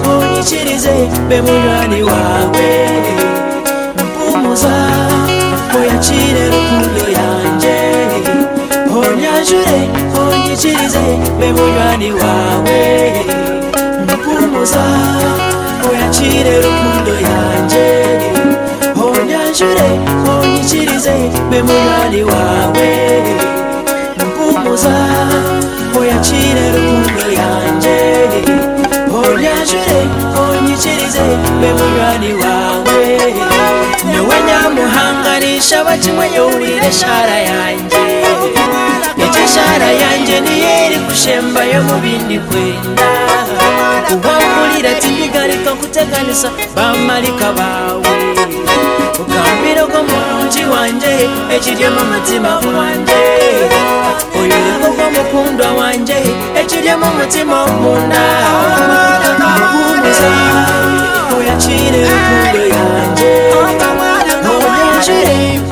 nkwishikirize be munywanyi wawe mpumuza muyacire rukundo yanjye honyajure honyikirize be munywanyi wawe mpumuza muyacire rukundo yanjye honyajure honyikirize be munywanyi wawe mpumuza muyacire rukundo yanjye Onyajure, onyikirize, be munywanyi wawe Niwe nyamuhanganisha bakimwenye ubire shara yanjye Nicyo shara yanjye niyo iri gushemba yo mu bindi kwenda Uwamurira ati ndigarika nkuteganisa bamarika bawe Ugambira ko mu muji wanjye ekiryemo umutima wanjye Uyu niko ko mukundwa wanjye ekiryemo umutima w'umundawe Muhumuza, uyakire urukundo yanjye Muhumuze,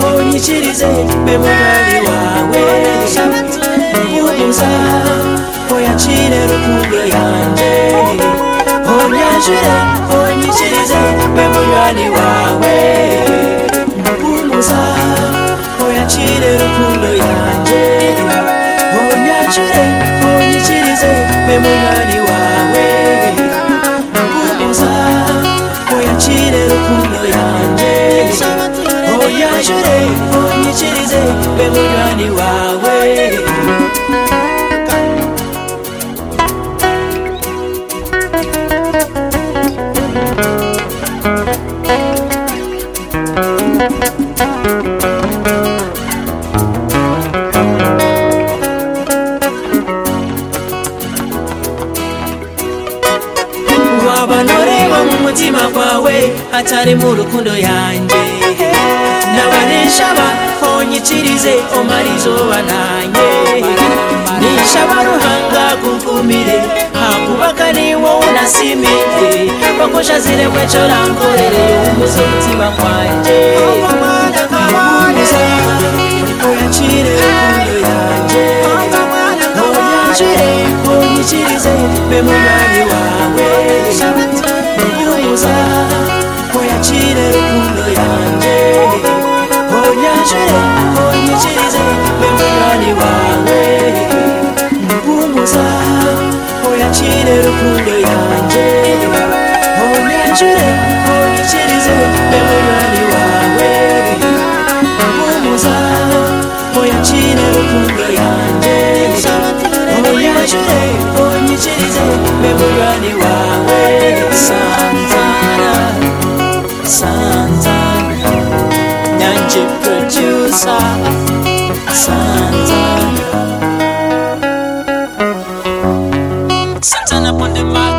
unyikirize mbe munywanyi wawe Muhumuza, uyakire urukundo yanjye Unyakire, unyikirize mbe munywanyi wawe Muhumuza, uyakire urukundo yanjye Unyakire, unyikirize mbe munywanyi wawe kubuza uyakire rukundo yanjye uyajure unyikirize be munywanyi wawe waba ntoreba mu mutima wawe atari mu rukundo yanjye nabaneshaba honyikirize omara izuba nanjye nishaba ruhanga kukumire hakubaka ni wowe nasimire bakosha ziremwe cyo rankorere umuze umutima wanjye uyakire rukundo yanjye Onyakire, onyikirize, be munywanyi wawe Nkubuza, oyakire rukundo yanjye Onyakire, onyikirize, be munywanyi wawe Nkubuza, oyakire rukundo yanjye Onyakire, onyikirize, be munywanyi wawe umuza oyakire rukundo yanjye oyakire onyikirize be munywanyi wawe sanzara sanzara nyange produsa sanzara sanzara bonde mata